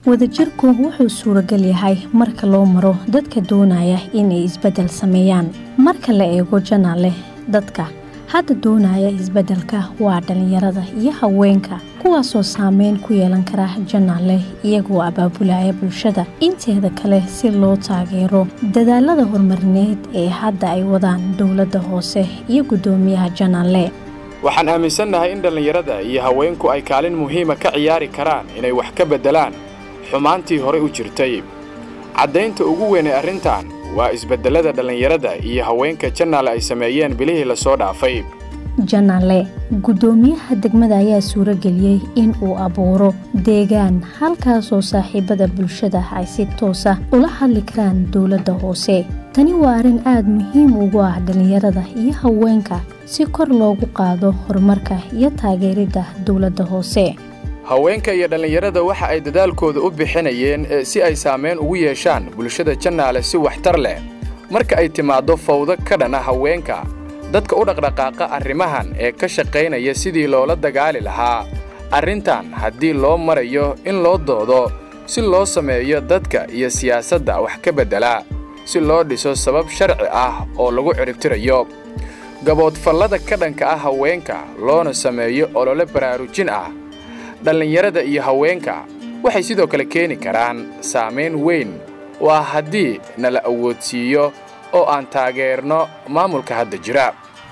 wadajirku wuxuu suuragal yahay marka loo maro dadka doonaya inay isbeddel sameeyaan marka la eego janaale dadka hadda doonaya isbeddelka waa dhallinyarada iyo haweenka kuwaasoo saameyn ku yeelan kara janaale iyagoo abaabulaya bulshada inteeda kale si loo taageero dadaalada horumarineed ee hadda ay wadaan dowladda hoose iyo guddoomiyaha janaale waxaan aaminsannahay in dhallinyarada iyo haweenku ay kaalin muhiima ka ciyaari karaan inay wax ka beddelaan xumaantii horey u jirtay caddaynta ugu weyn ee arrintan waa isbeddellada dhallinyarada iyo haweenka jannaale ay sameeyeen bilihii la soo dhaafay janaale guddoomiyaha degmada ayaa suurageliyey in uu abuuro deegaan halkaasoo saaxiibada bulshada ay si toosa ula hadli karaan dowladda hoose tani waa arrin aada muhiim ugu ah dhallinyarada iyo haweenka si kor loogu qaado horumarka iyo taageeridda dowladda hoose haweenka iyo dhallinyarada waxa ay dadaalkooda u bixinayeen si ay saamayn ugu yeeshaan bulshada jannaale si waxtar leh marka ay timaaddo fawdo ka dhana haweenka dadka u dhaqdhaqaaqa arrimahan ee ka shaqaynaya sidii loola dagaali lahaa arrintan haddii loo marayo in loo doodo si loo sameeyo dadka iyo siyaasadda wax ka beddela si loo dhiso sabab sharci ah oo lagu ciribtirayo gaboodfallada ka dhanka ah haweenka loona sameeyo olole baraarujin ah dhallinyarada iyo haweenka waxay sidoo kale keeni karaan saamayn weyn waa haddii nala awoodsiiyo oo aan taageerno maamulka hadda jira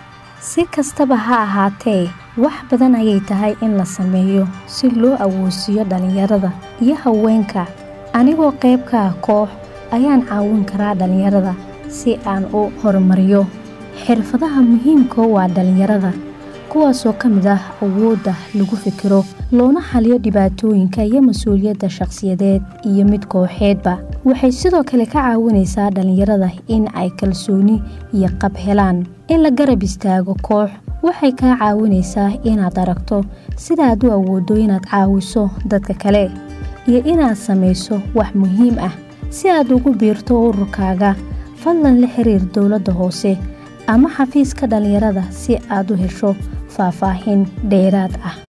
si kastaba ha ahaatee wax badan ayay tahay in la sameeyo si loo awoodsiiyo dhallinyarada iyo haweenka anigoo qayb ka ah koox ayaan caawin karaa dhallinyarada si aan u horumariyo xirfadaha muhiimka waa dhallinyarada kuwaasoo ka mid ah awoodda lagu fikiro loona xaliyo dhibaatooyinka iyo mas-uuliyadda shakhsiyadeed iyo mid kooxeedba waxay sidoo kale ka caawinaysaa dhallinyarada in ay kalsooni iyo qab helaan in la garab istaago koox waxay kaa caawinaysaa inaad aragto sidaaad u awooddo inaad caawiso dadka kale iyo inaad samayso wax muhiim ah si aad ugu biirto ururkaaga fadlan la xiriir dowladda hoose ama xafiiska dhallinyarada si aad u hesho faahfaahin dheeraad ah